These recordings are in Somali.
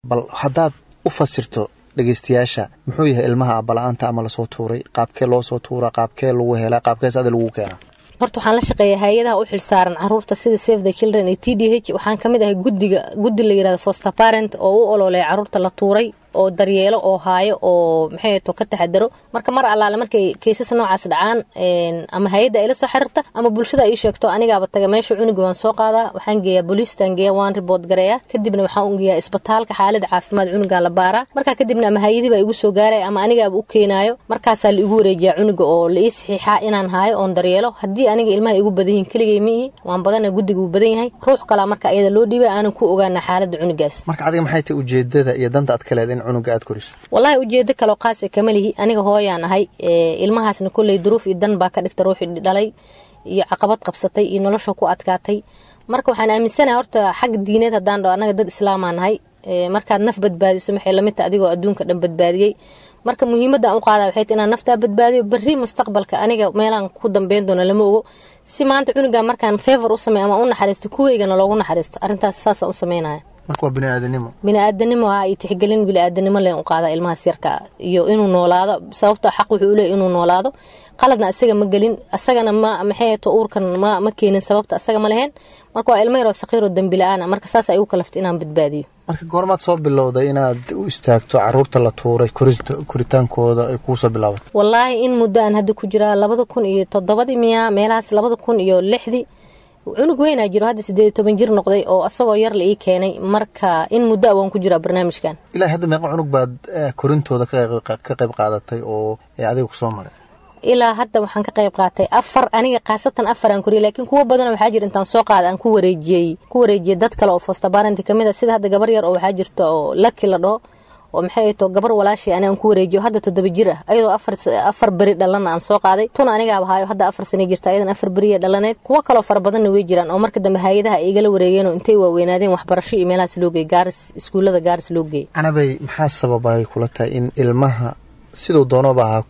bal haddaad u fasirto dhegeystayaasha muxuu yahay ilmaha abala-aanta ama lasoo tuuray qaabkee loo soo tuura qaabkee lagu helaa qaabkees ada lagu keenaa horta waxaan la shaqeeyaa hay-adaha u xilsaaran caruurta sida save the children iyo t d h waxaan ka mid ahay guddiga guddi la yirahdo foster parent oo u ololeya caruurta la tuuray oo daryeelo oo haayo oo maxay to ka taxadaro marka mar allaale markay kaysas noocaas dhacaan ama hay-adda ay la soo xiriirta ama bulshada ay sheegto anigaaba taga meesha cunuga waan soo qaadaa waxaan geeyaa booliistaan geeya waan ribood gareeyaa kadibna waxaan u geeyaa isbitaalka xaalada caafimaad cunugaa la baaraa markaa kadibna ama hay-adiiba igu soo gaaraya ama anigaaba u keenaayo markaasaa la igu wareejiyaa cunuga oo la ii saxiixaa inaan haayo oon daryeelo haddii aniga ilmaha igu badan yihin keligay miihi waan badana guddiga uu badan yahay ruux kalaa marka ayada loo dhiibay aanan ku ogaana xaalada cunugaas marka adiga maxay tahay ujeedada iyo danta aad ka leed in cunuga aad koriso wallaahi ujeedo kaloo qaasa kama lihi aniga hooyaan ahay ilmahaasna kolley duruuf iyo dan baa ka dhigta ruuxii dhalay iyo caqabad qabsatay iyo nolosha ku adkaatay marka waxaan aaminsanahay horta xag diineed haddaan dhaho annaga dad islaamaa nahay markaad naf badbaadiso maxay lamid taha adigoo adduunka dhan badbaadiyey marka muhiimadaan u qaada waxay tahay inaan naftaa badbaadiyo berri mustaqbalka aniga meelaan ku dambeyn doono lama ogo si maanta cunuga markaan favor u sameey ama u naxariisto kuweygana loogu naxariisto arrintaas saasaan u sameynaya marka waa biniaadanimo biniaadanimo ah iyo tixgelin biniaadanimo leen u qaada ilmahaas yarka iyo inuu noolaado sababtoo xaq wuxuu uleey inuu noolaado qaladna asaga ma gelin asagana ma maxay to uurkan ma ma keenin sababta asaga ma leheen marka waa ilmo yaroo saqiiroo dembi la-aan marka saas ay u kalaftay inaan badbaadiyo marka goormaad soo bilowday inaad u istaagto caruurta la tuuray koritaankooda ay kuu soo bilaabato wallaahi in muddo aan hadda ku jiraa labada kun iyo toddobadii miyaa meelahaas labada kun iyo lixdii cunug weynaa jiro hadda sideed iyo toban jir noqday oo asagoo yar la ii keenay marka in muddo a waan ku jiraa barnaamijkan ilaa hadda meeqa cunug baad korintooda ka qayb qaadatay oo adiga ku soo maray ilaa hadda waxaan ka qayb qaatay afar aniga khaasatan afar aan koriyay laakiin kuwo badan waxaa jira intaan soo qaada aan ku wareejiyey ku wareejiyey dad kale oo fostabaranti kamid a sida hadda gabar yar oo waxaa jirta oo laki la dhaho oo maxay to gabar walaashii ani aan ku wareejiyo hadda toddoba jir ah ayadoo afar beri dhalana aan soo qaaday tuna anigaaba haayo hadda afar sana jirta ayadan afar beriya dhalaneed kuwo kaloo fara badanna way jiraan oo marka dambe hay-adaha ay igala wareegeenoo intay waaweynaadeen waxbarasho iyo meelahaas loo geeyey gaaris iskuullada gaaris loo geeyey canabay maxaa sababay kula tahay in ilmaha siduu doonooba ha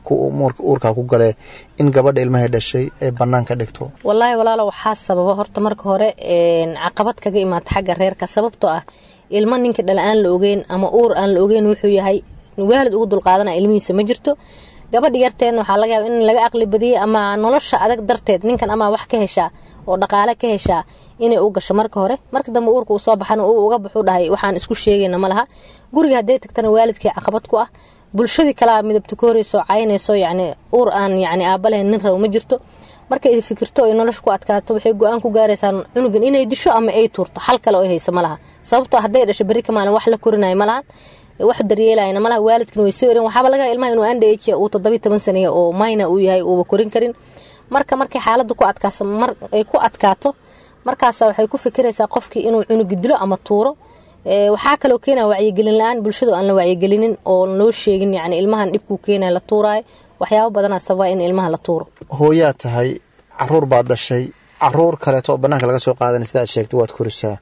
uurkaa ku galee in gabadha ilmahay dhashay ay bannaan ka dhigto wallaahi walaalo waxaa sababa horta marka hore caqabad kaga imaata xagga reerka sababtoo ah ilmo ninka dhala aan la ogeyn ama uur aan la ogeyn wuxuu yahay waalid ugu dulqaadana ilmihiisa ma jirto gabadha yarteedna waxaa laga yaaba in laga aqli badiyey ama nolosha adag darteed ninkan ama wax ka heshaa oo dhaqaale ka heshaa inay u gasho marka hore marka dambe uurka uu soo baxana uu uga baxuu dhahay waxaan isku sheegayna ma laha guriga hadday tagtana waalidkii caqabad ku ah bulshadii kalea midabta ka horeyso caynayso yacni uur aan yacni aaba lahayn nin rabo ma jirto markay fikirto ay nolosha ku adkaato waxay go-aan ku gaaraysaa cunugan inay disho ama ay tuurto xal kale oo haysa ma laha sababtoo hadday dhasho berri ka maalin wax la korinayo ma lahan wax daryeelayna malaha waalidkan way soo ereen waxaaba laga ilmaha inuu andha uu toddobiyi toban saneeya oo mayna uu yahay uuba korin karin marka markay xaaladda ku adkaaso mar ay ku adkaato markaasa waxay ku fikiraysaa qofkii inuu cunugi dilo ama tuuro waxaa kaloo keenaya wacyigelin la-aan bulshadu aan la wacyigelinin oo loo sheegin yani ilmahan dhibkuu keenaya la tuuraayo waxyaabo badanaa sababa in ilmaha la tuuro hooyaa tahay caruur baad dhashay caruur kaleeto oo banaanka laga soo qaadanay sidaad sheegtay waad korisaa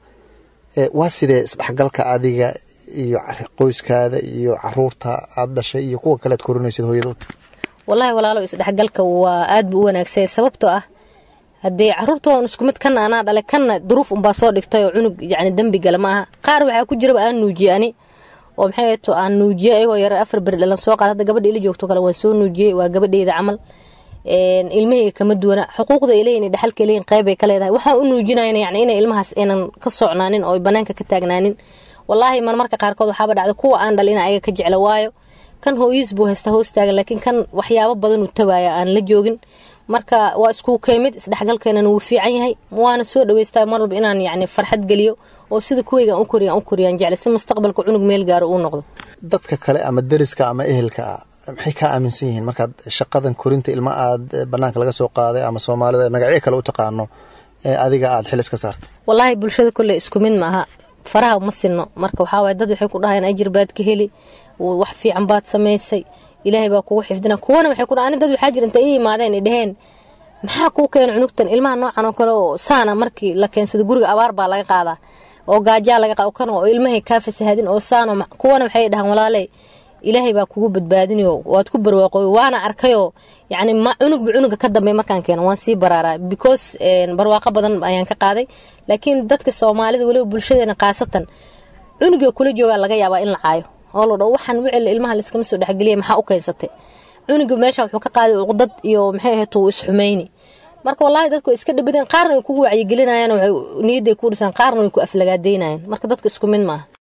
waa sidee isdhexgalka adiga iyo qoyskaada iyo caruurta aad dhashay iyo kuwa kalead korinaysid hooyada u tahay wallaahi walaalo isdhexgalka waa aad buu u wanaagsay sababtoo ah haddee caruurta waan isku mid kana anaa dhalay kana duruuf unbaa soo dhigtay oo cunug yacni dembi gala ma aha qaar waxaa ku jiraba aan nuujiyey ani oo maxay to aan nuujiyey ayagoo yarar afar beri dhalan soo qaad hadda gabadha ila joogto kale waan soo nuujiyey waa gabadheyda camal ilmahayga kama duwana xuquuqda ay leeyihin dhexalka ay leeyihin qeyb ay ka leedahay waxaan u nuujinayna yacni inay ilmahaas aynan ka socnaanin oo banaanka ka taagnaanin wallaahi marmarka qaarkood waxaaba dhacda kuwa aan dhalin ayaga ka jecla waayo kan hooyiis buu haysta hoostaagan laakiin kan waxyaabo badanuu tabaaya aan la joogin marka waa isku keemid isdhexgalkeenana wuu fiican yahay waana soo dhaweystaa mar walba inaan yacni farxad geliyo oo sida kuweygaan u koriyaan u koriyaan jecle si mustaqbalka cunug meel gaaro uu noqdo dadka kale ama deriska ama ehelka ah maxay kaa aaminsan yihiin markaad shaqadan korinta ilma aad banaanka laga soo qaaday ama soomaalida magacyo kale u taqaano ee adiga aad xilis ka saartay wallaahi bulshada kolley isku mid ma aha faraha ma sinno marka waxaa waye dad waxay ku dhahayaan ajir baad ka heli wax fiican baad samaysay ilaahay baa kugu xifdina kuwana waxay ku dhahaan dad waxaa jira intay ii imaadeen ay dhaheen maxaa kuu keena cunugtan ilmaha noocan oo kale oo saana markii la keensado guriga abaar baa laga qaadaa oo gaajaa laga qaado kan oo ilmahay kaa fasahadin oo saano kuwana waxay dhahaan walaaley ilaahay baa kugu badbaadinayo waad ku barwaaqooy waana arkayoo yacni ma cunugba cunuga ka dambeey markaan keeno waan sii baraaraa because barwaaqo badan ayaan ka qaaday laakiin dadka soomaalida weliba bulshadeena khaasatan cunuga kula joogaa laga yaabaa in la caayo oo la dho waxaan wicil ilmaha layskama soo dhexgeliya maxaa u keensatay cunuga meesha wuxuu ka qaaday cuqdad iyo maxay ahayd uu isxumayni marka wallaahi dadku way iska dhibadeen qaarna way kugu wacyigelinayaan waxay niyadday ku dhisaan qaarna way ku aflagaadeynayaan marka dadka isku mid maaha